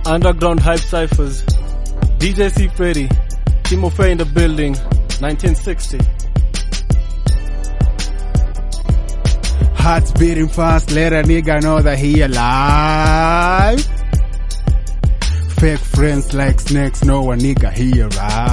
Underground Hype Cyphers. DJ C. Freddy. Timo Faye in the building. 1960. Hearts beating fast, let a nigga know that he alive. Fake friends like snakes, know a nigga he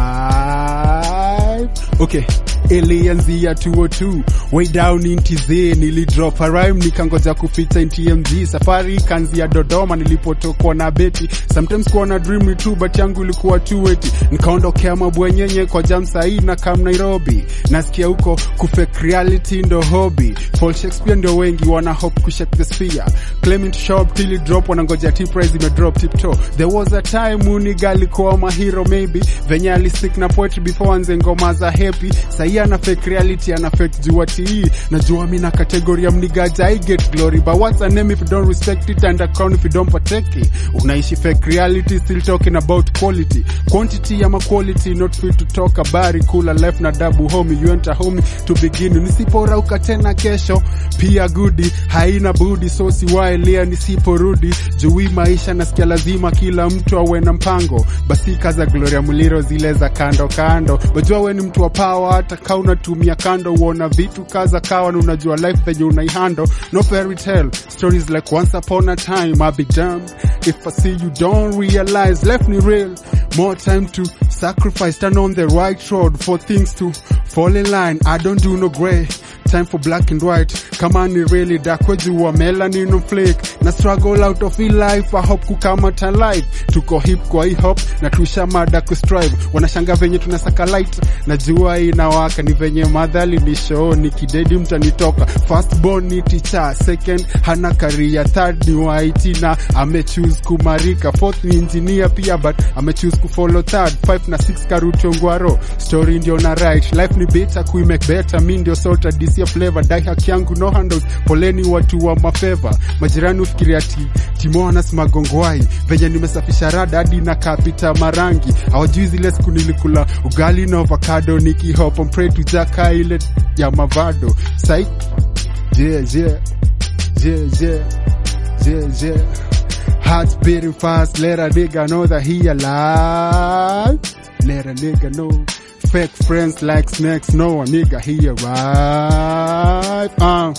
arrive. Okay, ilianzia 202 way down in TZ, nilidrop a rhyme nikangoja kupita in TMZ. Safari ikaanzia Dodoma nilipotokwa na beti, sometimes kuwa na dream tu, but yangu ilikuwa too eti. Nikaondokea mabwenyenye kwa jam sahii na kam Nairobi, nasikia huko kufake reality ndo hobby. Paul Shakespeare ndio wengi wana hope kushake the sphere, claiming to show up till it drop, wanangoja tip price ime drop tip toe. There was a time uniga alikuwa mahiro maybe, venye alistick na poetry before anze ngoma za happy. Sahii ana fake reality, ana fake jua tii. Najua mi na category ya mnigaja I get glory, but what's a name if you don't respect it and a crown if you don't protect it? Unaishi fake reality, still talking about quality. Quantity ama quality, not fit to talk habari, kula life na dabu homie, you enter homie to begin. Nisiporauka tena kesho, pia gudi, haina budi, so siwaelia nisiporudi. Jui maisha nasikia lazima kila mtu awe na mpango, basi kaza Gloria Muliro zile za kando kando. Wajua we ni mtu wa power, hata kaa unatumia kando, uona vitu kaza kawa na unajua life venye unaihando. No fairy tale stories like once upon a time, I'll be damned if I see you don't realize life ni real. More time to sacrifice, turn on the right road for things to fall in line. I don't do no grey. Time for black and white. Kama ni really dark, wejua melanin no flake. Na struggle out of hii life, I hope kukamata life. Tuko hip kwa hii hop, na tusha mada kustrive. Wanashanga venye tunasaka light, na jua inawaka. Ni venye madhali ni show, ni kidedi mtanitoka. First born ni teacher, second hana career, third ni white na amechoose kumarika. Fourth ni engineer pia, but amechoose kufollow third. Five na six karuto ngwaro. Story ndio na right, life ni better kuimake better. Mi ndio sota disia flavor, dai haki yangu no handles. Poleni watu wa mafeva, majirani ufikiria ati Timonas magongwai venye nimesafisha rada hadi na kapita marangi. Hawajui zile siku nilikula ugali na avocado nikihop on pray to jaka ile ya mavado. Psych. Yeah, yeah. Yeah, yeah. Yeah, yeah. Hearts beating fast, let a nigga know that he alive. Let a nigga know. Fake friends like snakes, know a nigga he arrive. Uh,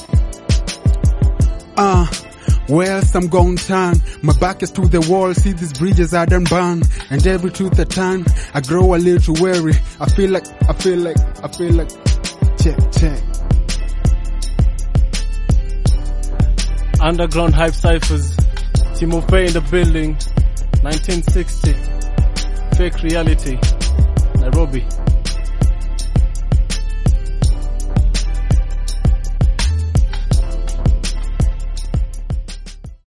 uh. Where else I'm going turn? My back is to the wall, see these bridges I done burn. And every truth I turn, I grow a little weary. I feel like, I feel like, I feel like, check, check. Underground Hype Cyphers. Timo Faye in the building. 1960. Fake reality. Nairobi.